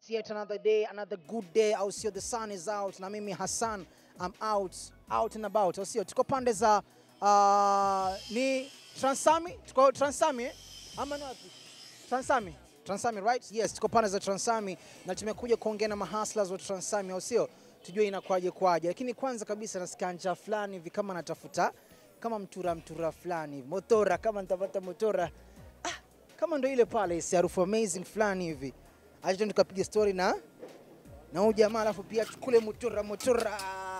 yet another day, another good day. Au sio? The sun is out na mimi Hassan I'm out, out and about. Au sio? Tuko pande za uh, ni Transami, tuko Transami eh? Ama ni wapi? Transami. Transami, right? Yes, tuko pande za Transami na tumekuja kuongea na mahustlers wa Transami, au sio? Tujue inakwaje kwaje. Lakini kwanza kabisa nasikia njaa fulani hivi kama natafuta kama mtura mtura fulani hivi. Motora kama nitapata motora. Ah, kama ndo ile pale isi harufu amazing fulani hivi. Acha tuende tukapiga story na na huyu jamaa alafu pia tukule motora motora.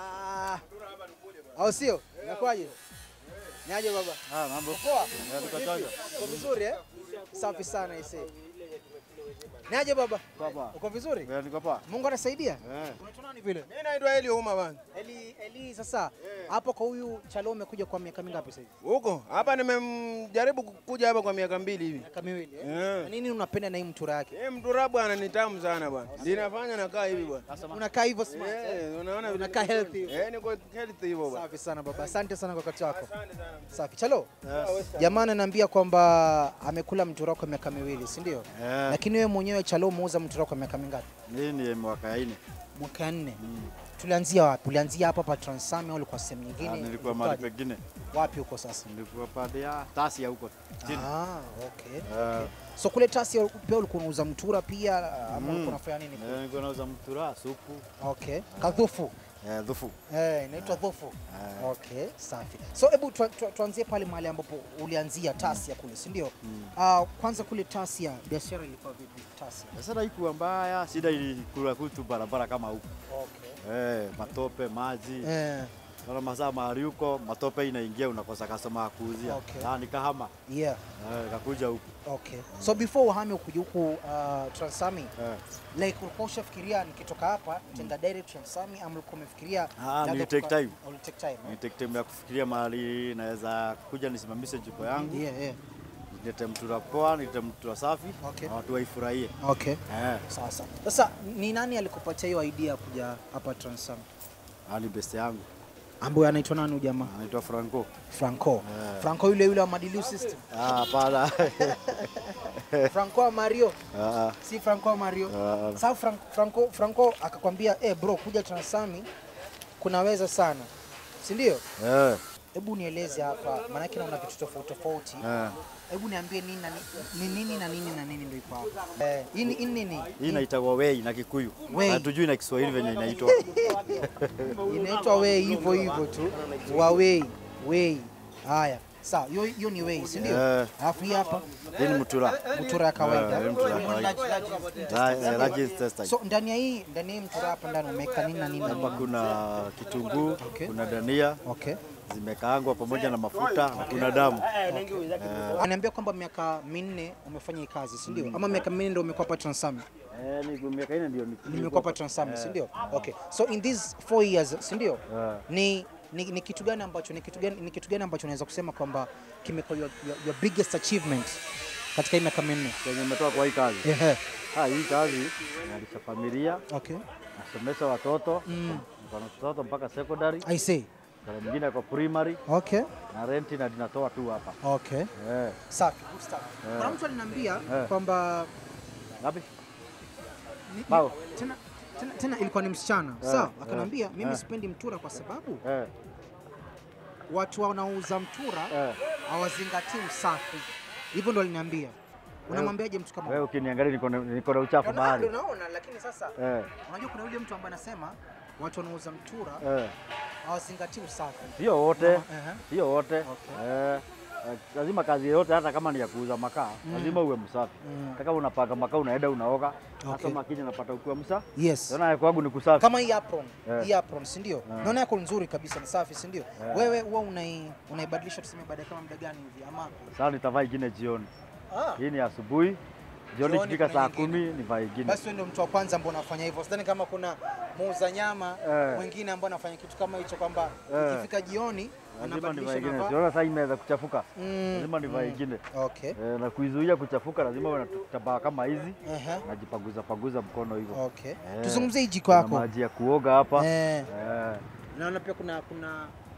Au sio? Inakwaje? Niaje baba? Ah, mambo. Poa. Eh, tuko chonjo. Uko vizuri eh? Safi sana ise. Niaje baba? Papa. Uko vizuri? Eh, niko poa. Mungu anasaidia? Eh. Unaitwa nani vile? Mimi naitwa Eli Uma bana. Eli, Eli sasa hapo kwa huyu Chalo umekuja kwa miaka mingapi sasa hivi? Huko hapa nimemjaribu kuja hapa kwa miaka mbili hivi. Miaka miwili eh? Eh. Na nini unapenda na hii mtura yake? Eh, mtura bwana ni tamu sana bwana. Linafanya nakaa hivi bwana. Unakaa hivyo smart. eh? Eh, unaona vile Unakaa healthy. Eh, niko healthy hivyo bwana. Safi sana baba. Asante sana kwa wakati wako. Safi. Chalo. Yes. Jamaa ananiambia kwamba amekula mtura kwa miaka miwili, si ndio? Eh, Lakini wewe mwenyewe Chalo umeuza mtura kwa miaka mingapi? hii ni mwaka ya nne. Mwaka nne. Tulianzia wapi? Ulianzia hapa pa Transami au ulikuwa sehemu Ah, nyingine? nilikuwa mahali Ulikuwaje? pengine. Wapi huko sasa? Nilikuwa pale ya Tasia huko chini. Ah, okay. Eh, So kule Tasia pia ulikuwa unauza mtura pia ama Mm. ulikuwa unafanya nini? eh, nilikuwa nauza mtura, supu, Okay. Kadhufu. eh, dhufu. Eh, inaitwa dhufu. Eh, Okay, safi. So hebu tu, tu, tuanzie pale mahali ambapo ulianzia Tasia kule, si ndio? Ah, kwanza kule Tasia biashara ilikuwa vipi Tasia? Sasa haikuwa mbaya, shida ilikula kutu barabara kama huko. Okay. Eh, matope, maji. Eh, Sana masaa mahali huko, matope inaingia unakosa customer ya kuuzia. Okay. Na nikahama. yeah. Eh, kakuja huku. Okay. So before uhame ukuja huku uh, Transami, Eh. like ulikuwa ushafikiria nikitoka hapa tenda direct Transami ama ulikuwa umefikiria Ah, labda nili take kuka- time. Uli take time. Ni Eh? take time ya kufikiria mahali naweza kuja nisimamishe jiko yangu. Yeah, yeah. nilete mtura poa, nilete mtura safi Okay. na watu waifurahie. Okay. Eh, Sasa. Sasa ni nani alikupatia hiyo idea ya kuja hapa Transami? hali best yangu Ambaye anaitwa nani huyu jamaa? anaitwa Franco. Franco. Eh. Franco yule yule wa Madilu System. Ah, hapana. Franco wa Mario. Ah, Si Franco wa Mario. ah, Sasa Franco, Franco, Franco akakwambia eh, bro kuja Transami kunaweza sana. Si ndio? eh, Hebu nieleze hapa, maanake naona vitu tofauti tofauti. eh. Hebu niambie nini na ni nini na nini na nini ndio iko hapa. Eh, hii ni hii ni nini? Hii inaitwa wei na Kikuyu. Wei. Hatujui na Kiswahili venye inaitwa. Inaitwa wei hivyo hivyo tu. Wa wei, wei. Haya. Sawa, hiyo hiyo ni wei, si ndio? Eh. Alafu hii hapa Hii ni mtura. mtura ya kawaida. Eh, mtura ya kawaida. Large- large- La- eh, large intestine. So ndani ya hii ndani ya hii mtura hapa ndani umeweka nini na nini? na Hapa nini? kuna kitunguu, Okay. kuna dania Okay. zimekaangwa pamoja na mafuta na kuna damu. Ananiambia kwamba miaka minne umefanya hii kazi, si ndio? Ama miaka minne ndio umekuwa hapa Transami? Eh, ni miaka ine ndio Nimekuwa hapa Transami, si ndio? Okay. So in these four years, si ndio? Eh. Ni ni, ni kitu gani ambacho ni kitu gani ni kitu gani ambacho unaweza kusema kwamba kimekuwa your, your, your biggest achievement katika hii miaka minne? Kwenye umetoka kwa hii kazi. Ehe. Ah, hii kazi nalisha familia, Okay. nasomesha watoto, Mm. niko na watoto mpaka secondary, I see. kuna mwingine kwa primary Okay. na renti na ninatoa tu hapa. Okay. Eh, Safi. Good stuff. Kuna mtu aliniambia Eh. kwamba ngapi? ni- ni- Bao. tena, tena, tena ilikuwa ni msichana Eh, sawa, eh, akaniambia mimi eh. sipendi mtura kwa sababu Eh, watu wanaouza mtura eh. hawazingatii usafi. Hivyo ndo aliniambia. Unamwambiaje mtu kama Wewe ukiniangalia niko na niko na uchafu Ndio mahali. unaona, lakini sasa Eh, unajua kuna yule mtu ambaye anasema watu wanaouza mtura eh. hawazingatii usafi. Sio wote, Ehe. sio wote. Okay. Eh, eh, lazima kazi yoyote hata kama ni ya kuuza makaa, lazima uwe msafi. Mm. Hata kama unapaka makaa unaenda unaoga, hata Okay. makini unapata ukiwa msafi. Yes. Naona kwangu ni kusafi. Kama hii apron, Eh. hii apron si ndio? Naona yako nzuri kabisa, ni safi si ndio? Eh. Wewe huwa unai unaibadilisha tuseme baada ya kama muda gani hivi ama Sasa nitavaa ingine jioni. ah, Hii ni asubuhi. Jioni Jioni ikifika kuna saa nyingine. kumi nivaa ingine. basi wewe ndio mtu wa kwanza ambao unafanya hivyo. Sidhani kama kuna muuza nyama Eh. mwingine ambao anafanya kitu kama hicho kwamba Eh. ikifika jioni Lazima anabadilisha nivae ingine. navaa. Siona sasa imeweza kuchafuka. Mm, Lazima nivae ingine. Okay. Eh, na kuizuia kuchafuka lazima uwe na tabaa kama hizi. Ehe. Najipaguza paguza mkono hivyo. Okay. Eh. Tuzungumzie hii jiko Kuna yako. maji ya kuoga hapa. Eh. Eh, Naona pia kuna kuna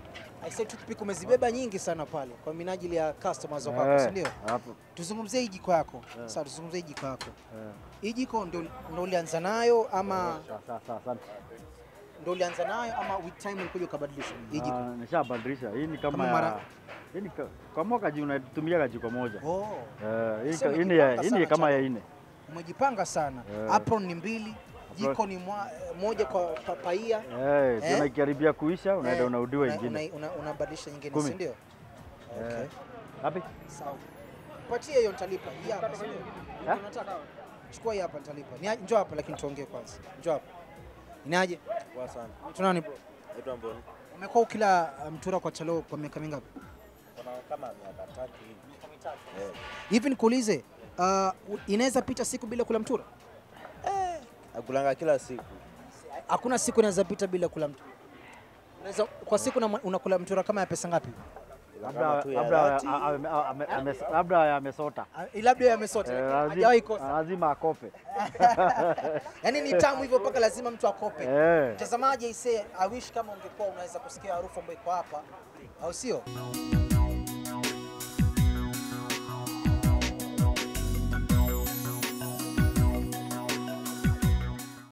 I said toothpick umezibeba nyingi sana pale kwa minajili ya customers wako, Eh, si ndio? hapo. Tuzungumzie hii jiko yako. Sasa tuzungumzie hii jiko yako. Hii jiko ndio ndio ulianza nayo ama Sawa, sawa, sawa, asante. ndio ulianza nayo ama with time ulikuja ukabadilisha hii jiko? Ah, Nishabadilisha. Hii ni kama Kama ya mara- hii ni ka- kwa mwaka ji unatumia jiko moja. Oh, Eh, hii Sasa ka- hii ni ya- umejipanga hii sana ni kama ya chama. nne. umejipanga sana. Eh. Apron ni mbili, jiko ni mwa, moja kwa pa- paia. Eh, Eh? tena ikiharibia kuisha unaenda Eh, unaudiwa una- ingine. una- una- Unabadilisha nyingine, Kumi. si ndio? Okay. Wapi? Sawa. Patie hiyo nitalipa. Hii hapa si ndio? Ha? Unataka? Chukua hii hapa nitalipa. Ni njoo hapa lakini tuongee kwanza. Njoo hapa. Inaje? Poa sana. Tunani bro? Naitwa Mboni. Umekuwa ukila uh, mtura kwa chalo kwa miaka mingapi? Kuna kama miaka tatu hivi. Hivi nikuulize, uh, inaweza pita siku bila kula mtura? Nakulanga kila siku. Hakuna siku inaweza pita bila kula mtura. Unaweza kwa siku una- unakula mtura kama ya pesa ngapi? Kama Labda tu ya labda dhati. a- ame- ame- ame- labda amesota. Ah, Labda yamesota. Eh, lakini lazima- Hajawahi kosa. Lazima akope. Yaani ni tamu hivyo mpaka lazima mtu akope. Eh. Mtazamaji aisee, I wish kama ungekuwa unaweza kusikia harufu ambayo iko hapa, au sio?